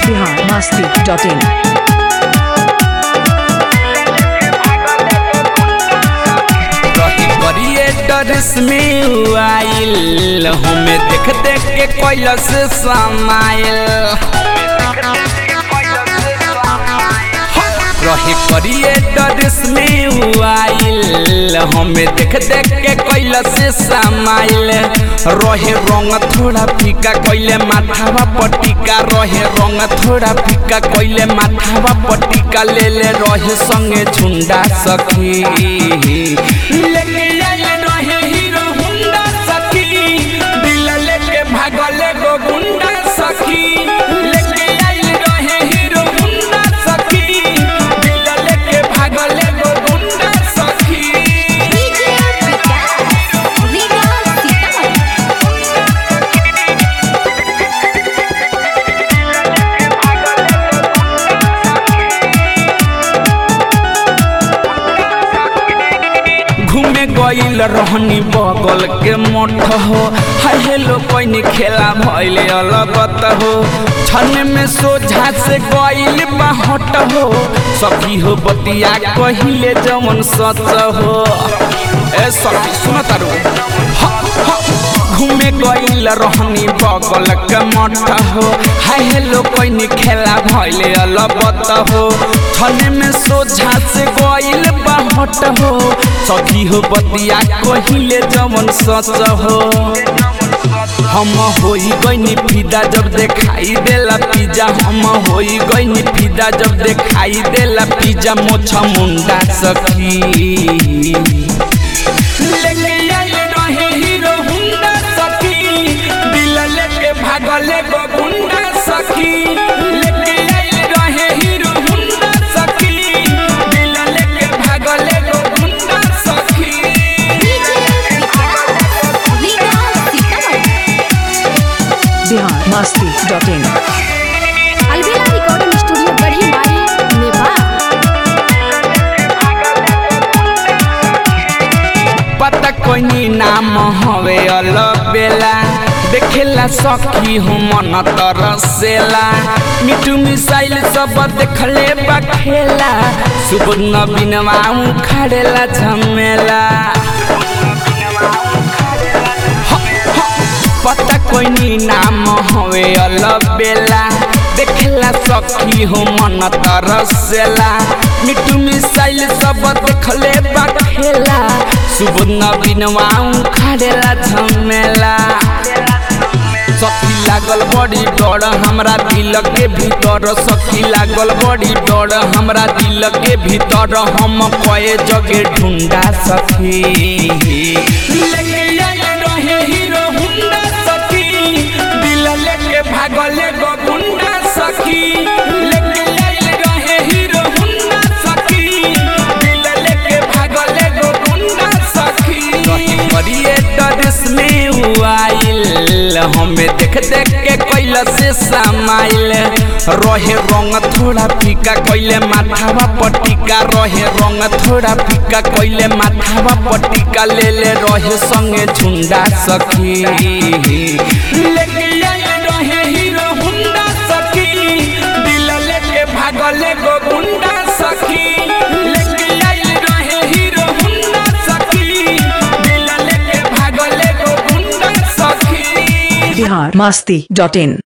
Bihar Masti dot इन रही करिए डरस में आइल हमें देख देख के कैलस समाइल रही करिए डरस में आइल हमें देख देख के कैलस समाइल रहे रंग थोड़ा फीका कैले माथावा पटिका रहे रंग थोड़ा फीका कैले माथावा पटिका ले ले रहे संगे झुंडा सखी लेके आइल रहे हीरो हुंडा सखी दिल लेके भागल गो गुंडा सखी लेके आइल रहे हीरो हुंडा सखी दिल लेके भागल गो गुंडा सखी डीजे विकास रीगा सीतामढ़ी घूमे गईल रहनी बगल के मठ हो हाय हेलो कोई खेला भइल अलगत हो छन में सोझा से गईल बाहट हो सखी हो बतिया कहिले जमन सच हो ए सखी सुन तारू ह, ह, घूमे गईल रहनी बगल के मठ हो हाय हेलो कोई खेला भइल अलगत हो छन में सोझा से गईल बाहट हो सखी हो बतिया कहिले जमन सच हो हम होई गईनी फिदा जब देखाई देला पिज्जा हम होई गईनी फिदा जब देखाई देला पिज्जा मोछा मुंडा सखी लेके आइल रहे हीरो हुंडा सखी दिल लेके भागले गो गुंडा सखी लेके आइल रहे हीरो हुंडा सखी दिल लेके भागले गो गुंडा सखी DJ Vikas Riga Sitamarhi Bihar Masti dot in Alvida recording studio गढ़ी माई नेपाल पता कोई नाम हवे अलबेला देखेला सखी हो मन तरसेला मिठू मिसाइल सब देखले बखेला सुबह नबीनवा उखाड़ेला झमेला पता कोई नाम हवे अलबेला देखेला सखी हो मन तरसेला मिठू मिसाइल सब देखले बखेला सुबह नबीनवा उखाड़ेला झमेला सखी लागल बड़ी डर हमरा दिल के भीतर सखी लागल बड़ी डर हमरा दिल के भीतर हम कए जगे ढूंढा सखी लेके आइल रहे हीरो हुंडा सखी दिल लेके भागले गो गुंडा सखी लेके आइल रहे हीरो हुंडा सखी दिल लेके भागले गो गुंडा सखी करिए डरस में आइल हमें देख देख के कैला से समाइल रहे रंग थोड़ा फीका कैले माथावा पटिका रहे रंग थोड़ा फीका कैले माथावा पटिका ले ले रहे संगे झुंडा सखी लेके आइल रहे हीरो हुंडा सखी दिल लेके भागले गो गुंडा सखी लेके आइल रहे हीरो हुंडा सखी दिल लेके भागले गो गुंडा सखी बिहार मस्ती डॉट इन